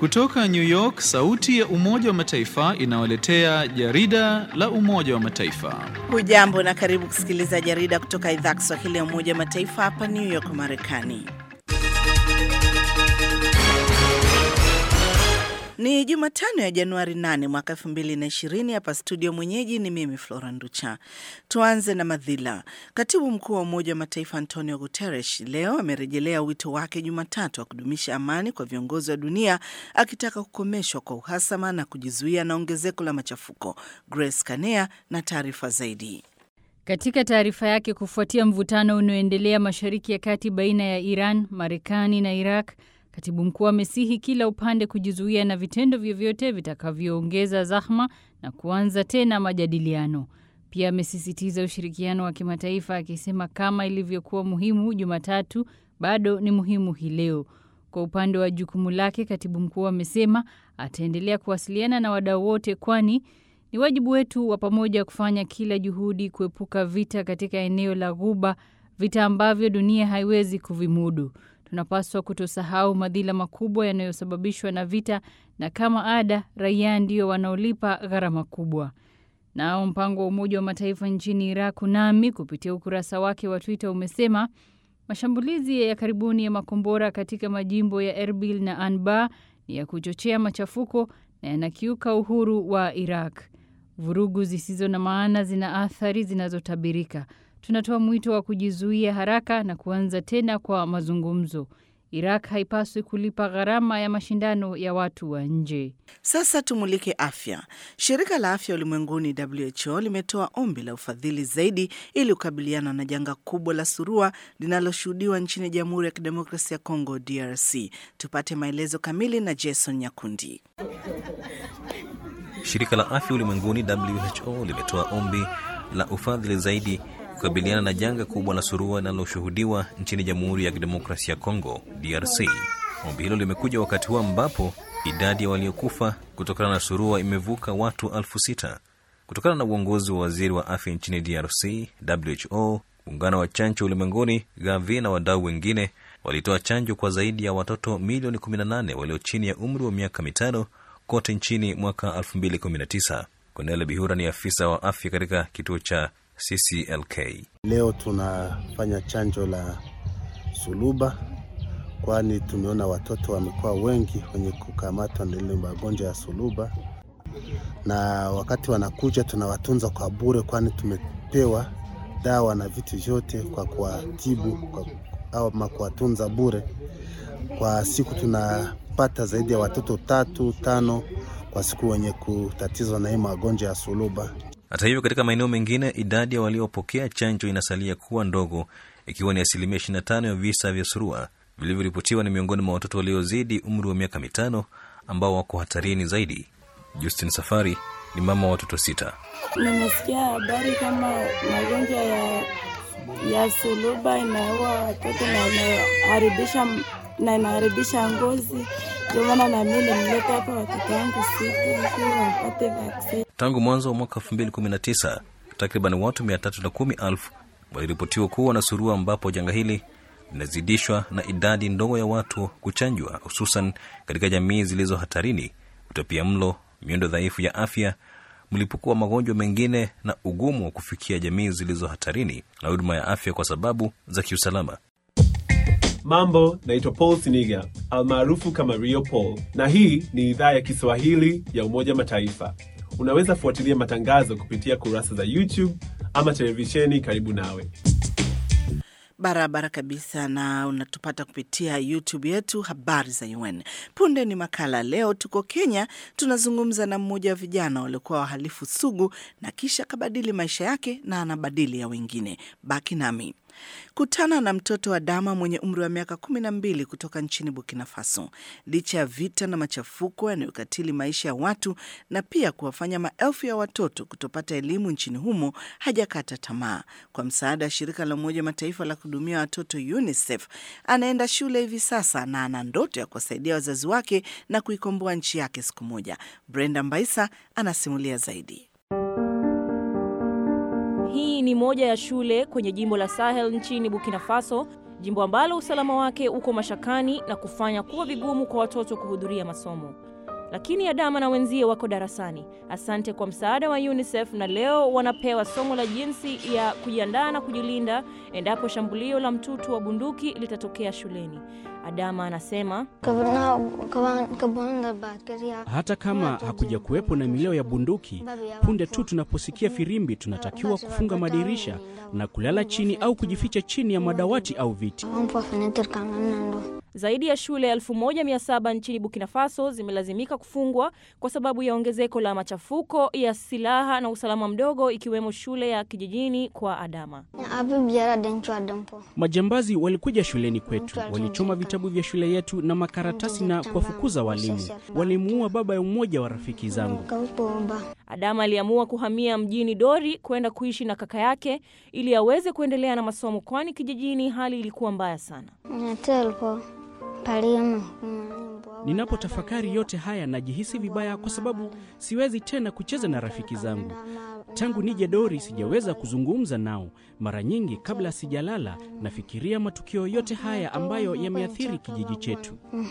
Kutoka New York, sauti ya Umoja wa Mataifa inawaletea jarida la Umoja wa Mataifa. Hujambo na karibu kusikiliza jarida kutoka idhaa Kiswahili ya Umoja wa Mataifa hapa New York, Marekani. Ni Jumatano ya Januari 8 mwaka 2020. Hapa studio mwenyeji ni mimi Flora Nducha. Tuanze na madhila. Katibu mkuu wa Umoja wa Mataifa Antonio Guterres leo amerejelea wito wake Jumatatu wa kudumisha amani kwa viongozi wa dunia, akitaka kukomeshwa kwa uhasama na kujizuia na ongezeko la machafuko. Grace Kanea na taarifa zaidi. Katika taarifa yake kufuatia mvutano unaoendelea Mashariki ya Kati baina ya Iran, Marekani na Iraq, Katibu mkuu amesihi kila upande kujizuia na vitendo vyovyote vitakavyoongeza zahma na kuanza tena majadiliano. Pia amesisitiza ushirikiano wa kimataifa akisema kama ilivyokuwa muhimu Jumatatu bado ni muhimu hii leo. Kwa upande wa jukumu lake, katibu mkuu amesema ataendelea kuwasiliana na wadau wote, kwani ni wajibu wetu wa pamoja kufanya kila juhudi kuepuka vita katika eneo la Ghuba, vita ambavyo dunia haiwezi kuvimudu. Tunapaswa kutosahau madhila makubwa yanayosababishwa na vita, na kama ada, raia ndio wanaolipa gharama kubwa. Nao mpango wa Umoja wa Mataifa nchini Iraq, UNAMI, kupitia ukurasa wake wa Twitter umesema mashambulizi ya karibuni ya makombora katika majimbo ya Erbil na Anbar ni ya kuchochea machafuko na yanakiuka uhuru wa Iraq. Vurugu zisizo na maana zina athari zinazotabirika. Tunatoa mwito wa kujizuia haraka na kuanza tena kwa mazungumzo. Iraq haipaswi kulipa gharama ya mashindano ya watu wa nje. Sasa tumulike afya. Shirika la Afya Ulimwenguni WHO limetoa ombi la ufadhili zaidi ili kukabiliana na janga kubwa la surua linaloshuhudiwa nchini Jamhuri ya Kidemokrasia ya Kongo, DRC. Tupate maelezo kamili na Jason Nyakundi. Shirika la Afya Ulimwenguni WHO limetoa ombi la ufadhili zaidi kukabiliana na janga kubwa la surua linaloshuhudiwa nchini Jamhuri ya Kidemokrasia ya Kongo, DRC. Ombi hilo limekuja wakati huu ambapo idadi ya waliokufa kutokana na surua imevuka watu elfu sita. Kutokana na uongozi wa waziri wa afya nchini DRC, WHO, muungano wa chanjo ulimwenguni, Gavi na wadau wengine walitoa chanjo kwa zaidi ya watoto milioni 18 walio chini ya umri wa miaka mitano kote nchini mwaka 2019. Cornel Bihura ni afisa wa afya katika kituo cha CCLK. Leo tunafanya chanjo la suluba, kwani tumeona watoto wamekuwa wengi wenye kukamatwa na ile magonjwa ya suluba, na wakati wanakuja tunawatunza kwa bure, kwani tumepewa dawa na vitu vyote kwa kuwatibu kwa, au kuwatunza bure. Kwa siku tunapata zaidi ya watoto tatu tano kwa siku wenye kutatizwa na hii magonjwa ya suluba. Hata hivyo, katika maeneo mengine idadi ya waliopokea chanjo inasalia kuwa ndogo, ikiwa ni asilimia 25 ya visa vya surua vilivyoripotiwa ni miongoni mwa watoto waliozidi umri wa miaka mitano ambao wako hatarini zaidi. Justin Safari ni mama wa watoto sita. Nimesikia habari kama magonjwa ya, ya suluba inaua watoto na inaharibisha na inaharibisha ngozi. Ndio maana na mimi nimleta hapa watoto wangu sita ili wapate vaksini. Tangu mwanzo wa mwaka 2019 takriban watu 310,000 waliripotiwa kuwa na surua, ambapo janga hili linazidishwa na idadi ndogo ya watu kuchanjwa, hususan katika jamii zilizo hatarini, utapia mlo, miundo dhaifu ya afya, mlipuko wa magonjwa mengine na ugumu wa kufikia jamii zilizo hatarini na huduma ya afya kwa sababu za kiusalama. Mambo, naitwa Paul Siniga almaarufu kama Rio Paul, na hii ni idhaa ya Kiswahili ya Umoja Mataifa. Unaweza fuatilia matangazo kupitia kurasa za YouTube ama televisheni karibu nawe. Barabara kabisa, na unatupata kupitia YouTube yetu habari za UN. Punde ni makala. Leo tuko Kenya, tunazungumza na mmoja wa vijana waliokuwa wahalifu sugu na kisha akabadili maisha yake na anabadili ya wengine. Baki nami. Kutana na mtoto wa Dama mwenye umri wa miaka kumi na mbili kutoka nchini Burkina Faso. Licha ya vita na machafuko yanayokatili maisha ya watu na pia kuwafanya maelfu ya watoto kutopata elimu nchini humo, hajakata tamaa. Kwa msaada wa shirika la Umoja Mataifa la kuhudumia watoto UNICEF, anaenda shule hivi sasa na ana ndoto ya kuwasaidia wazazi wake na kuikomboa nchi yake siku moja. Brenda Mbaisa anasimulia zaidi. Hii ni moja ya shule kwenye jimbo la Sahel nchini Burkina Faso jimbo ambalo usalama wake uko mashakani na kufanya kuwa vigumu kwa watoto kuhudhuria masomo. Lakini Adama na wenzie wako darasani, asante kwa msaada wa UNICEF, na leo wanapewa somo la jinsi ya kujiandaa na kujilinda endapo shambulio la mtutu wa bunduki litatokea shuleni. Adama anasema hata kama hakuja kuwepo na milio ya bunduki, punde tu tunaposikia firimbi, tunatakiwa kufunga madirisha na kulala chini au kujificha chini ya madawati au viti. Zaidi ya shule 1700 nchini Burkina Faso zimelazimika kufungwa kwa sababu ya ongezeko la machafuko ya silaha na usalama mdogo, ikiwemo shule ya kijijini kwa Adama. Majambazi walikuja shuleni kwetu, walichoma vitabu vya shule yetu na makaratasi na kuwafukuza walimu. Walimuua baba ya mmoja wa rafiki zangu. Adama aliamua kuhamia mjini Dori kwenda kuishi na kaka yake ili aweze kuendelea na masomo, kwani kijijini hali ilikuwa mbaya sana. Ninapotafakari yote haya najihisi vibaya kwa sababu siwezi tena kucheza na rafiki zangu. Tangu nije Dori sijaweza kuzungumza nao. Mara nyingi kabla sijalala, nafikiria matukio yote haya ambayo yameathiri kijiji chetu.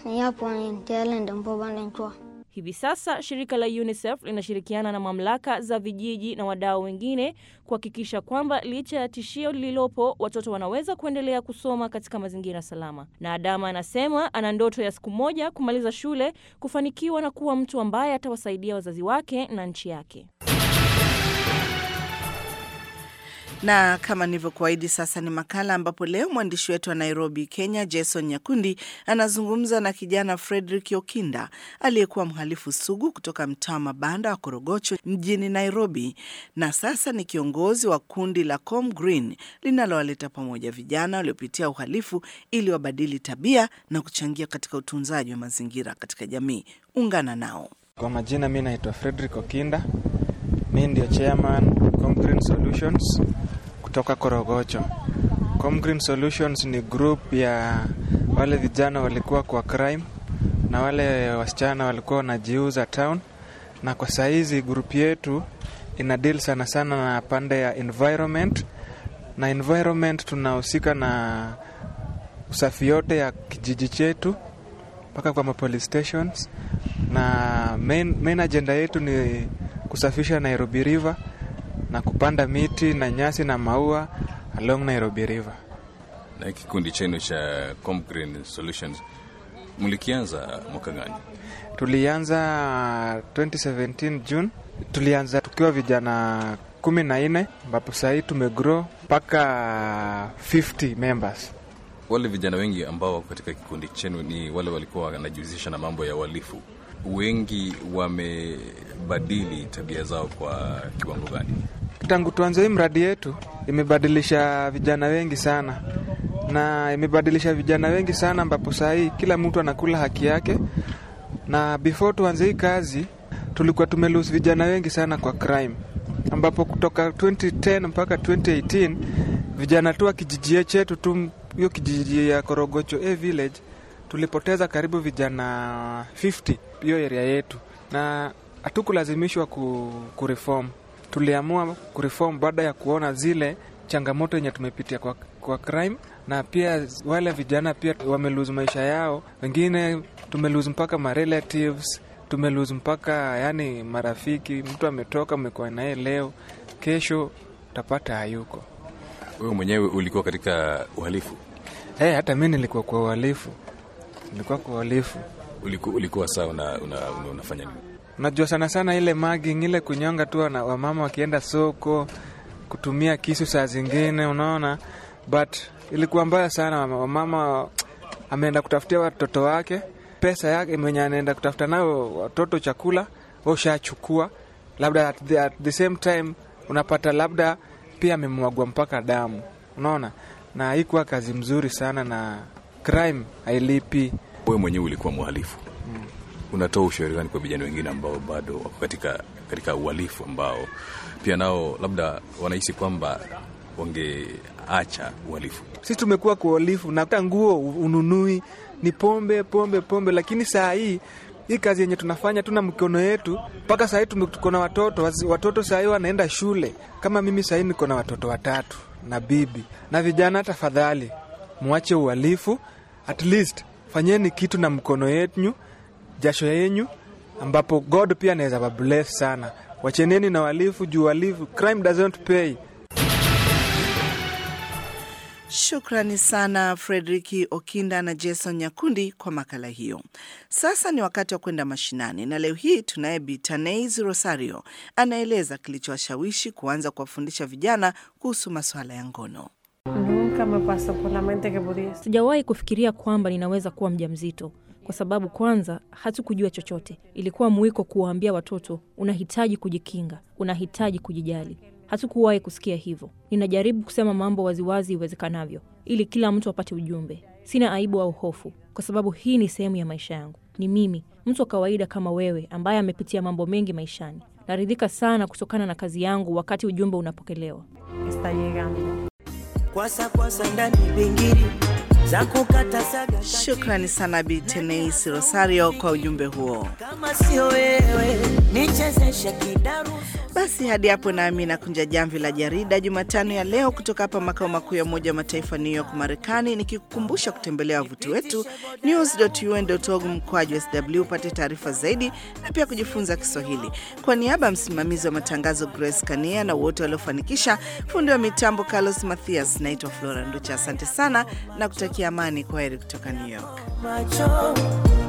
Hivi sasa shirika la UNICEF linashirikiana na mamlaka za vijiji na wadau wengine kuhakikisha kwamba licha ya tishio lililopo, watoto wanaweza kuendelea kusoma katika mazingira salama. Na Adama anasema ana ndoto ya siku moja kumaliza shule, kufanikiwa na kuwa mtu ambaye atawasaidia wazazi wake na nchi yake. Na kama nilivyokuahidi, sasa ni makala ambapo leo mwandishi wetu wa Nairobi, Kenya, Jason Nyakundi anazungumza na kijana Frederick Okinda aliyekuwa mhalifu sugu kutoka mtaa wa mabanda wa Korogocho mjini Nairobi, na sasa ni kiongozi wa kundi la Com Green linalowaleta pamoja vijana waliopitia uhalifu ili wabadili tabia na kuchangia katika utunzaji wa mazingira katika jamii. Ungana nao. Kwa majina, mi naitwa Frederick Okinda, mi ndio chairman Comgreen Solutions kutoka Korogocho. Comgreen Solutions ni group ya wale vijana walikuwa kwa crime na wale wasichana walikuwa wanajiuza town, na kwa saizi group yetu ina deal sana sana na pande ya environment, na environment tunahusika na usafi yote ya kijiji chetu mpaka kwa police stations, na main, main agenda yetu ni kusafisha Nairobi River na kupanda miti na nyasi na maua along Nairobi River. Na kikundi chenu cha Comgreen Solutions mlikianza mwaka gani? Tulianza 2017 June. Tulianza tukiwa vijana kumi na nne ambapo sahii tumegrow mpaka 50 members. Wale vijana wengi ambao wako katika kikundi chenu ni wale walikuwa wanajihusisha na mambo ya uhalifu. Wengi wamebadili tabia zao kwa kiwango gani? Tangu tuanze hii mradi yetu imebadilisha vijana wengi sana, na imebadilisha vijana wengi sana, ambapo saa hii kila mtu anakula haki yake. Na before tuanze hii kazi tulikuwa tumelose vijana wengi sana kwa crime, ambapo kutoka 2010 mpaka 2018 vijana tu wa kijiji chetu tu, hiyo kijiji ya Korogocho A village tulipoteza karibu vijana 50 hiyo area yetu, na hatukulazimishwa ku, kureform. Tuliamua kureform baada ya kuona zile changamoto yenye tumepitia kwa, kwa crime, na pia wale vijana pia wamelose maisha yao, wengine tumelose mpaka ma relatives, tumelose mpaka yani marafiki. Mtu ametoka, umekuwa naye leo, kesho utapata hayuko. Wewe mwenyewe ulikuwa katika uhalifu? Hey, hata mi nilikuwa kwa uhalifu nilikuwa kwa uhalifu. Uliku, ulikuwa saa una, una, una, unafanya nini? Unajua sana sana ile mugging, ile kunyonga tu wana, wamama wakienda soko kutumia kisu saa zingine, unaona, but ilikuwa mbaya sana. Wamama ameenda kutafutia watoto wake pesa yake mwenye anaenda kutafuta nayo watoto chakula, wa ushachukua labda at the, at the same time unapata labda pia amemwagwa mpaka damu, unaona, na haikuwa kazi mzuri sana na crime hailipi. Wewe mwenyewe ulikuwa mhalifu hmm. Unatoa ushauri gani kwa vijana wengine ambao bado wako katika, katika uhalifu ambao pia nao labda wanahisi kwamba wangeacha uhalifu? Sisi tumekuwa kwa uhalifu na hata nguo ununui ni pombe pombe pombe, lakini saa hii hii kazi yenye tunafanya tuna mikono yetu mpaka saa hii tuko na watoto watoto saa hii wanaenda shule. Kama mimi saa hii niko na watoto watatu na bibi na vijana, tafadhali mwache uhalifu, at least fanyeni kitu na mkono yenyu, jasho yenyu, ambapo God pia anaweza wabless sana. Wacheneni na uhalifu juu uhalifu, crime doesn't pay. Shukrani sana Frederiki Okinda na Jason Nyakundi kwa makala hiyo. Sasa ni wakati wa kwenda mashinani, na leo hii tunaye Bitanais Rosario anaeleza kilichowashawishi kuanza kuwafundisha vijana kuhusu masuala ya ngono. Sijawahi kufikiria kwamba ninaweza kuwa mjamzito kwa sababu kwanza hatukujua chochote. Ilikuwa mwiko kuwaambia watoto unahitaji kujikinga, unahitaji kujijali. Hatukuwahi kusikia hivyo. Ninajaribu kusema mambo waziwazi iwezekanavyo, ili kila mtu apate ujumbe. Sina aibu au hofu, kwa sababu hii ni sehemu ya maisha yangu. Ni mimi, mtu wa kawaida kama wewe, ambaye amepitia mambo mengi maishani. Naridhika sana kutokana na kazi yangu wakati ujumbe unapokelewa. Kwasa kwasa ndani bingiri za kukata saga Shukrani sana Bitanais Rosario kwa ujumbe huo. kama sio wewe nichezeshe kidaru Basi hadi hapo nami nakunja jamvi la jarida Jumatano ya leo kutoka hapa makao makuu ya Umoja wa Mataifa New York, Marekani, nikikukumbusha kutembelea wavuti wetu news.un.org mkwaju sw upate taarifa zaidi na pia kujifunza Kiswahili. Kwa niaba ya msimamizi wa matangazo Grace Kania na wote waliofanikisha, fundi wa mitambo Carlos Mathias, naitwa Flora Nducha. Asante sana na kutakia amani. Kwa heri kutoka New York. macho